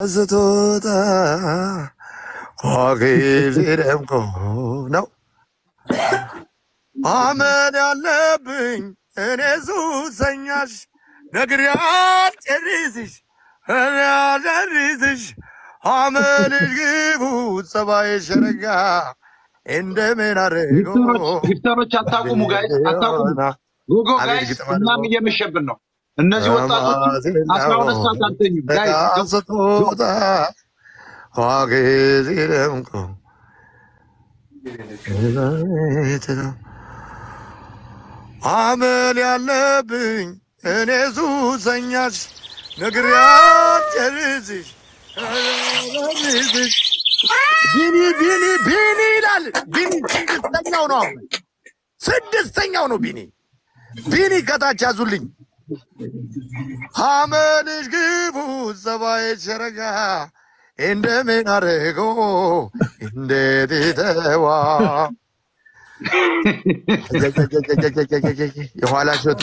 ስትወጣ ጊዜ ደምቆ ነው አመል ያለብኝ እኔ ሱሰኛሽ ነግሪያት ጨርስሽ እኔ አልጨርስሽ አመልሽ ግቡ ጸባይ ሸረጋ እንደምን አድርጎ ጊፍተሮች ጊፍተሮች አታቁሙ፣ ጋይስ አታቁሙ። ጎጎ አቤት ጋይስ፣ ግጥም እኛም አድርጎ እየመሸብን ነው። እነዚህ ወጣቶች አስራ ሁለት ሰዓት አልተኙም። ጋይስ በጣም ስትወጣ ጊዜ ደምቆ አመል ያለብኝ እኔ ሱሰኛሽ ነግሪያት ጨርስሽ ጨርስሽ ቢኒ ቢኒ ቢኒ ይላል። ቢኒ ስድስተኛው ነው። አሁን ስድስተኛው ነው ቢኒ ቢኒ ከታች ያዙልኝ። አመልሽ ግቡ ጸባይ ሸረጋ እንደምን አድርጎ እንዴት ይተዋ የኋላ ሸቱ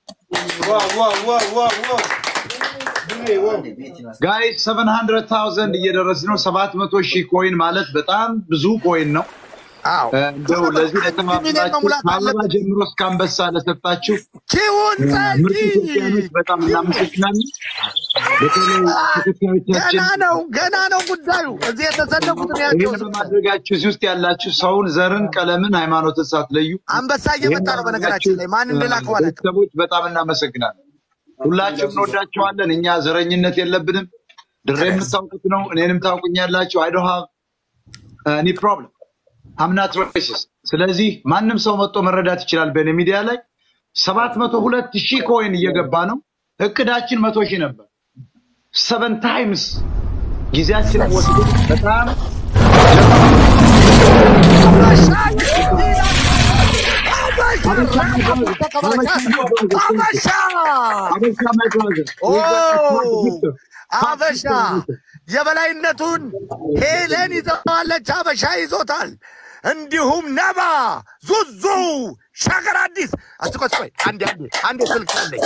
ጋይስ ሰቨን ሀንድረድ ታውዘንድ እየደረስ ነው። ሰባት መቶ ሺህ ኮይን ማለት በጣም ብዙ ኮይን ነው። አዎ እ፣ እንደው ለዚህ ሚሊዮን ለተባበራችሁ መሙላት ከአበባ አለበት። ጀምሮ እስከ አንበሳ ለሰጣችሁ ኪውን እ፣ ምርጥ ጸጊ ኢትዮጵያኖች በጣም እናመሰግናለን። በተለይ ተከታዮቻችን ገና ነው ገና ነው ጉዳዩ። እዚህ የተሰለፉትን ይህን ያቸው በማድረጋችሁ እዚህ ውስጥ ያላችሁ ሰውን፣ ዘርን፣ ቀለምን፣ ሃይማኖትን ሳትለዩ አንበሳ እየመጣ ነው። በነገራችን ላይ ማን እንደላከው አላውቅም። ቤተሰቦች በጣም እናመሰግናለን። ሁላችሁም እንወዳችኋለን። እኛ ዘረኝነት የለብንም። ድሬ የምታውቁት ነው። እኔንም ታውቁኛላችሁ። አይ ዶንት ሃቭ ኤኒ ፕሮብለም አምናት ሬሲስት። ስለዚህ ማንም ሰው መጥቶ መረዳት ይችላል። በእኔ ሚዲያ ላይ ሰባት መቶ ሁለት ሺህ ኮይን እየገባ ነው። እቅዳችን መቶ ሺህ ነበር። ሰቨን ታይምስ ጊዜያችንን ወስዶ በጣም አበሻ አበሻ ማይ ብራዘር አበሻ የበላይነቱን ሄለን ይዘዋለች። አበሻ ይዞታል። እንዲሁም ነባ ዙዙ ሸገር አዲስ አስቆይ ቆይ አንዴ አንዴ አንዴ ስልክ አለኝ።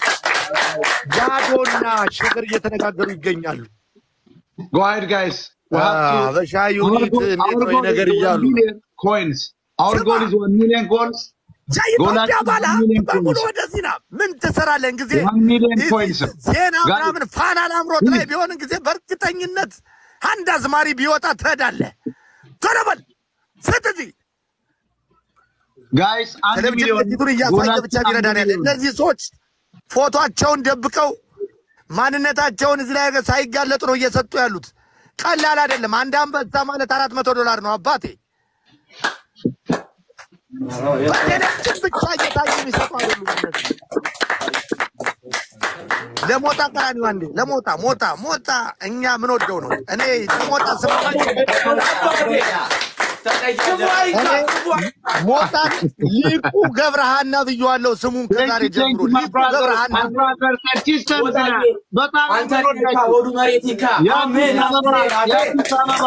ያዶና ሸገር እየተነጋገሩ ይገኛሉ። Go ahead, guys. We Ah, have to. በሻ Our ዩኒት goal, እንዴት our ነው ይህ goal ነገር is one እያሉ million coins. Our ስማ goal is one million goals. የኢትዮጵያ ጎላችን ባለ one million በሙሉ coins. ወደዚህ ና ምን ትሰራለን ጊዜ One million ይህ coins. ዜና Guys, ምናምን ፋና ላምሮት ላይ please. ቢሆን ጊዜ በእርግጠኝነት አንድ አዝማሪ ቢወጣ ትሄዳለህ። ቶሎ በል ስጥ እዚህ Guys, አንድ ቴሌቪዥን ሚሊዮን ፊቱን እያሳየ ብቻ ጎላችን አንድ ቢረዳን ያለ ሚሊዮን። እነዚህ ሰዎች ፎቶቸውን ደብቀው ማንነታቸውን እዚህ ላይ ሳይጋለጡ ነው እየሰጡ ያሉት። ቀላል አይደለም። አንድ አንበሳ ማለት አራት መቶ ዶላር ነው አባቴ። በቴሌቪዥን ብቻ እየታዩ የሚሰጡ አይደሉም እነዚህ። ለሞጣ ቀራኒው አንዴ ለሞጣ ሞጣ ሞጣ እኛ ምን ወደው ነው እኔ ለሞጣ ስም እኔ ሞጣ ሊቁ ገብረሃና ብየዋለሁ። ስሙን Thank ከዛሬ you, thank ጀምሮ you, my ሊቁ brother, ገብረሃና my brother, consistent ነህ። በጣም አንተ የምንወዳችሁ ወዱ መሬት ይካ አሜን የአዲስ አበባ አሜን አሜን የአዲስ አበባ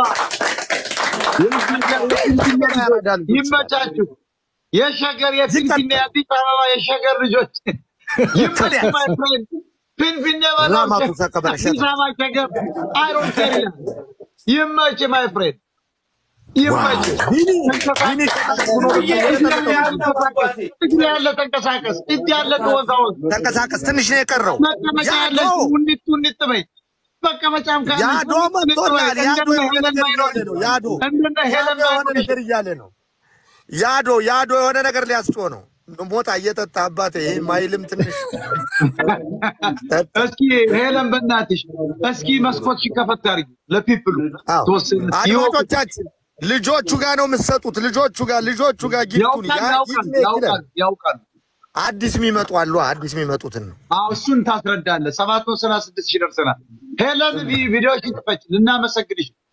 የሸገር ልጆች ይመቻችሁ። የሸገር የፊንፊኔ የአዲስ አበባ የሸገር ልጆች ይመች my friend። ፊንፊኔ በለው ራማ ሸ- ኩሳ ከበረ አዲስ አበባ ሸገር አይሮን ኬር ይላል። ይመች my friend ይመች። ቢኒ ተንቀሳቀስ። ቢኒ እግር ያለ ተንቀሳቀስ፣ እጅ ያለ ተወዛወዝ፣ ተንቀሳቀስ ትንሽ ነው የቀረው። መቀመጫ ያለ ያዶ ውኒት ውኒት በይ። መቀመጫም ካለ ያዶ ውኒት ውኒት በይ። መጥቶላል። ያዶ እንደነ የሆነ ሄለን ነገር ባይኖር እያለ ነው። ያዶ እንደነ ሄለን ያዶ የሆነ ባይኖር ነገር እያለ ነው። ያዶ ያዶ የሆነ ነገር ሊያስጮ ነው። ሞጣ እየጠጣ አባቴ ይህ ማይልም ትንሽ ጠጣ። እስኪ ሄለን በእናትሽ እስኪ መስኮት ሲከፈት አድርጊ ለፒፕሉ አዎ። ተወሰነ ይወቁ። አድማጮቻችን ልጆቹ ጋር ነው የምትሰጡት። ልጆቹ ጋር ልጆቹ ጋር ጊፍቱን ያውቃል ያ- ያውቃል ይህ ያውቃል ይላል። ያውቃል። አዲስ የሚመጡ አሉ። አዲስ የሚመጡትን ነው። አዎ እሱን ታስረዳለህ። ሰባት መቶ ሰላሳ ስድስት ሺህ ደርሰናል። ሄለን ቪ- ቪዲዮሽን ክፈች፣ ልናመሰግንሽ ነው።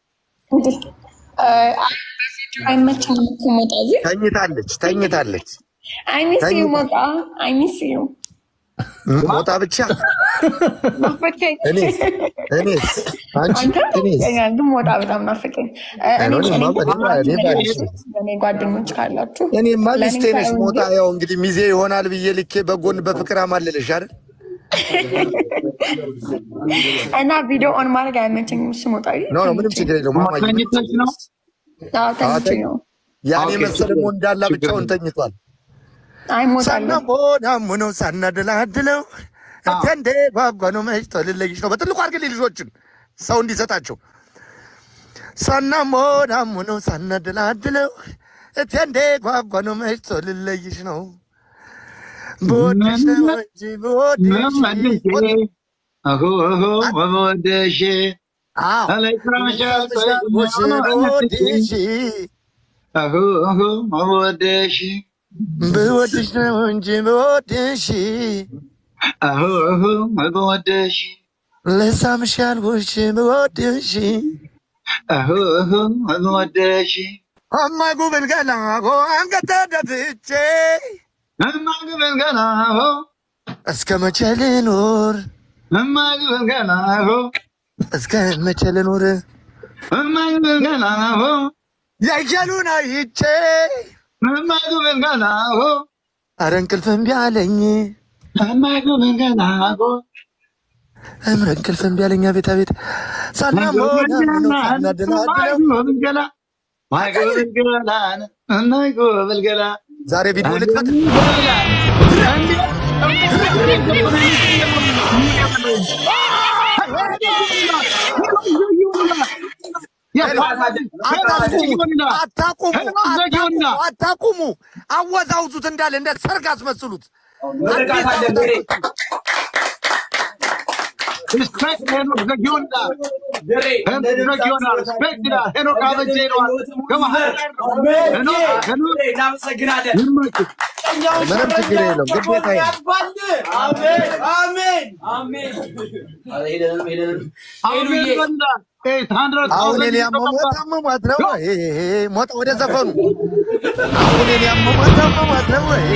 አይመችም እኮ ሞጣ እዚህ ተኝታለች ተኝታለች። አይሚስ ዩ ተኝ- ሞጣ አይሚስ ዩ ሞጣ ብቻ ናፈቀኝ። እኔስ እኔስ አንቺ አንተ እኔስ ናፍቀኛል፣ ግን ሞጣ በጣም ናፈቀኝ። እ፣ እኔ እኔ እኔ እኔ እኔ ባልሽ እኔ ጓደኞች ካላችሁ እኔማ ለእኔ ሚስቴ ነሽ ሳይሆን ሞጣ። ግን ያው እንግዲህ ሚዜ ይሆናል ብዬ ልኬ በጎን በፍቅር አማልልሽ አይደል? እና ቪዲዮ ኦን ማድረግ አይመቸኝም። እሱ ሞጣ ኖ ኖ ምንም ችግር የለውም። ማማዬ ተኝተሽ ነው? ተኝቼ ነው። ያኔ ኦኬ፣ መሰለ ችግር ሞንዳላ ችግር ብቻውን የለም። ተኝቷል። አይ ሞጣለሁ። ሳናሞናሙነው ሳናደላድለው እቴንዴ ጓጓኖ መሽቶ ልለይሽ ነው። በትልቁ አድርግልኝ ልጆችን ሰው እንዲሰጣቸው ሳናሞናሙነው ሳናደላድለው እቴንዴ ጓጓኖ መሽቶ ልለይሽ ነው። ብወድሽ ነው እንጂ ብወድሽ መመልሼ አሁ አሁ በመወደሽ አዎ አለይክራሻል ብወድሽ ብወድሽ አሁ አሁ በመወደሽ ብወድሽ ነው እንጂ ብወድሽ አሁ አሁ በመወደሽ ልሳምሽ ያልኩሽ ብወድሽ አሁ አሁ በመወደሽ እማይ ጉብል ገላ አንገተ ደፍቼ እማግበን ገና አሁ እስከ መቼ ልኑር እማግበን ገና አሁ እስከ መቼ ልኑር እማግበን ገና አሁ ያይቻሉን አይቼ እማግበን ገና አሁ አረ እንቅልፍ እምቢ አለኝ እማግበን ገና አሁ እምረ እንቅልፍ እምቢ አለኝ አቤት አቤት ሳናሞና ምነው ሳናደላድለው ዛሬ ቪዲዮ ልክፈት አታቁሙ አታቁሙ አታቁሙ አወዛውዙት እንዳለ እንደ ሰርግ አስመስሉት እናመሰግናለን። ምንም ችግር የለውም ግዴታ አሁን እኔ ያመሟት አመሟት ነው ወይ ሞጣ ወደ ዘፈኑ አሁን እኔ ያመሟት አመሟት ነው ወይ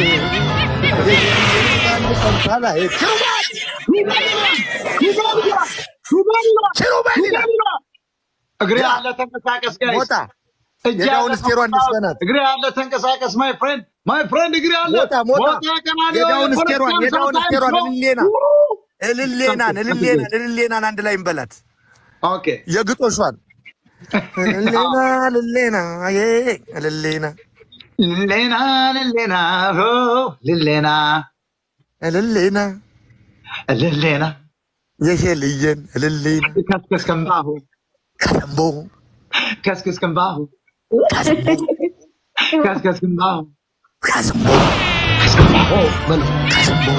ኪሩቤል ይላል እግሬ አለ ተንቀሳቀስ ጋይስ ሞጣ እጅ የዳውን አለ እስቴሯን እንስፈናት እግሬ አለ ተንቀሳቀስ ማይ ፍሬንድ ማይ ፍሬንድ እግሬ አለ ሞጣ ሞጣ ቀና የዳውን እስቴሯን የዳውን እስቴሯን ነው። እልሌና እልሌናን እልሌናን እልሌናን አንድ ላይ እንበላት ኦኬ የግጦሿን እልሌና እልሌና ዬ እልሌና ሌና ሌና ሆ ሌና እልሌና ሌና የሄልየን እልሌና ከስከስ ከምባሁ ከሰምቦ ከስከስ ከምባሁ ከስከስ ከምባሁ ከሰምቦ በሉ ከሰምቦ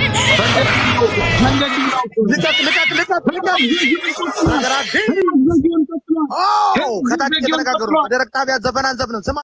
መንገድ ነው ልቀቅ ልቀቅ ልቀቅ ልቀቅ ሀገራችን ኦ ከታች የተነጋገሩ በደረቅ ጣቢያ ዘፈን አንዘፍንም ስማ